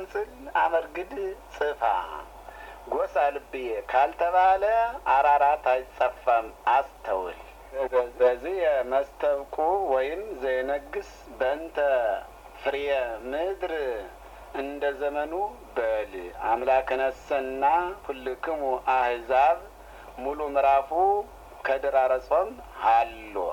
ቀንጽል አመርግድ ጽፋ ጎሳ ልብዬ ካልተባለ አራራት አይጸፋም አስተውል። በዚህ የመስተብቁ ወይም ዘይነግስ በእንተ ፍሬየ ምድር እንደ ዘመኑ በል አምላክነሰና ኩልክሙ አህዛብ ሙሉ ምዕራፉ ከድራረ ጾም ሀሎ